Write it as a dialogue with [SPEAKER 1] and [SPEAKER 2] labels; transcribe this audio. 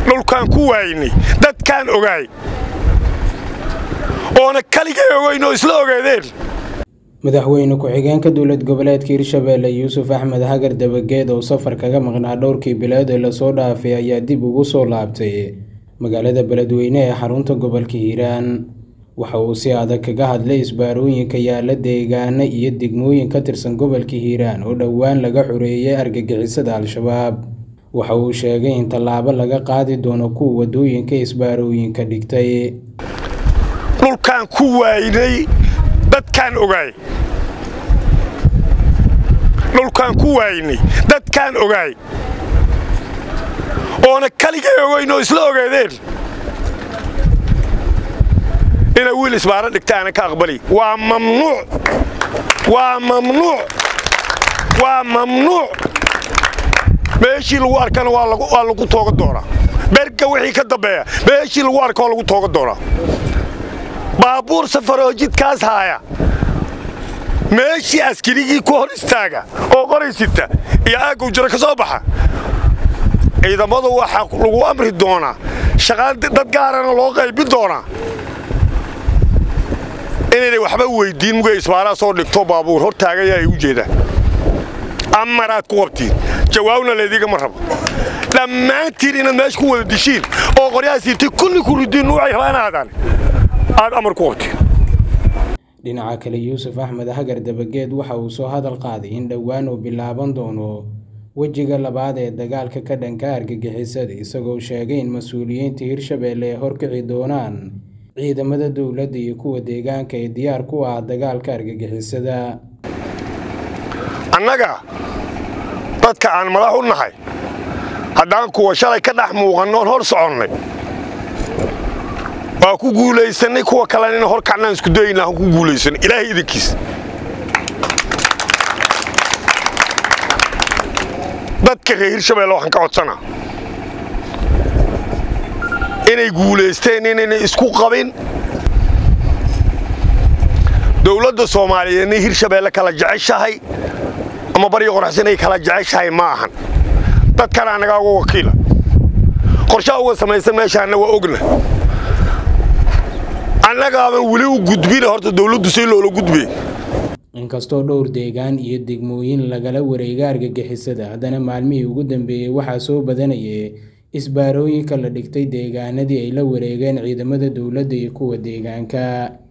[SPEAKER 1] dhulkaan ku waaynay dadkaan ogaay oona kaligay ogayn oo isla ogaadeen
[SPEAKER 2] madaxweyne ku-xigeenka dowlad goboleedka hirshabeelle yuusuf axmed hagar dabageed oo safar kaga maqnaa dhowrkii bilood ee lasoo dhaafay ayaa dib ugu soo laabtay magaalada beledweyne ee xarunta gobolka hiiraan waxa uu si adag kaga hadlay isbaarooyinka yaala deegaano iyo degmooyin ka tirsan gobolka hiiraan oo dhowaan laga xoreeyay argagixisada al-shabaab waxa uu sheegay in tallaabo laga qaadi doono kuwa waddooyinka isbaarooyinka dhigtay
[SPEAKER 1] dhulkaan ku waaynay dadkaan ogaay dhulkaan ku waaynay dadkaan ogaay oona kaligay ogayn oo isla ogaadeen inay wiil isbaaro dhigta aana ka aqbali waa mamnuuc waa mamnuuc waa mamnuuc meeshii lagu arkana waa lagu tooga doonaa berga wixii ka dambeeya meeshii lagu arka waa lagu tooga doonaa baabuur safaroo jidkaas haaya meeshii askarigii ku hor istaaga oo qoraysita iyo aaggow jiro ka soo baxa ciidamadu waxaa lagu amri doonaa shaqaan dad gaarana loo qaybin doonaa inaynay waxba weyddiin mugay isbaaraa soo dhigto baabuur hor taagaya ay u jeedaan amaraad ku qabtiin jawaabna laydiigama rabo dhammaantiin inaad meesha ku wada dishiin oo qoryaha siirtay kulli ku ridiin nuucay rabaan aadaan aad amar ku qabtiin
[SPEAKER 2] dhinaca kale yuusuf axmed hagar dabageed waxa uu soo hadal qaaday in dhowaan uu bilaaban doono wejiga labaad ee dagaalka ka dhanka argagixisada isagoo sheegay in mas-uuliyiinta hirshabeelle ay horkici doonaan ciidamada dowladda iyo kuwa deegaanka ee diyaar ku ah dagaalka argagixisada
[SPEAKER 1] annaga dadka aan madax u nahay haddaan kuwa shalay ka dhex muuqannoon hor soconnay waa ku guulaysannay kuwa kalena ina hor kacnaan isku dayna aan ku guulaysanay ilaahay idinkiis dadka reer hirshabeelle waxaan ka codsanaa inay guulaysteen inayna isku qabin dowladda soomaaliyeedna hirshabeelle kala jeceshahay ama baryo qoraxsan ay kala jeceshahay ma ahan dadkana annagaa uga wakiila qorshaha uga samaysan meeshaanna waa ogna annagaaban weli u gudbina horta dowladdu si loola gudbay
[SPEAKER 2] inkastoo dhowr deegaan iyo degmooyin lagala wareega argagixisada haddana maalmihii ugu dambeeyey waxaa soo badanayay isbaarooyinka la dhigtay deegaanadii ay la wareegeen ciidamada dowladda iyo kuwa deegaanka